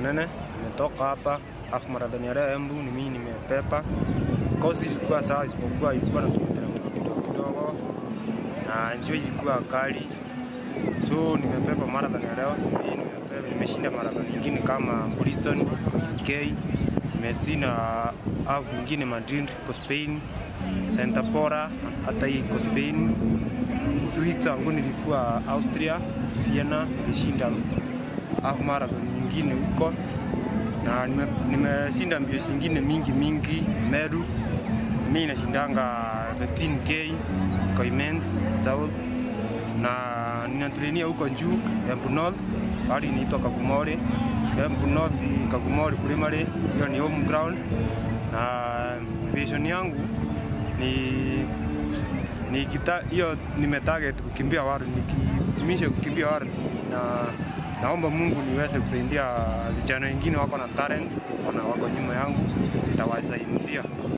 Mnene, nimetoka hapa half marathon ya leo Embu, ni mimi nimepepa. Kozi ilikuwa sawa, isipokuwa ilikuwa na mteremko kidogo kidogo na njio ilikuwa kali, so nimepepa marathon ya leo. Mimi nimepepa, nimeshinda marathon nyingine kama Bristol iko UK, nimeshinda half nyingine Madrid iko Spain, Santa Pora hata hii iko Spain. Two weeks ago nilikuwa Austria Vienna, nilishinda half marathon nyingine huko na nime- nimeshinda mbio zingine mingi mingi Meru. Mi nashindanga 15k Koimens South na ninatrainia huko juu Embu North, hali inaitwa Kagumore. Embu North Kagumore Primary, hiyo ni home ground, na vision yangu ni ni kita hiyo nimetarget kukimbia world, nikimisha kukimbia world na naomba Mungu niweze kusaidia vijana wengine wako na talent, wana wako nyuma yangu, nitawasaidia.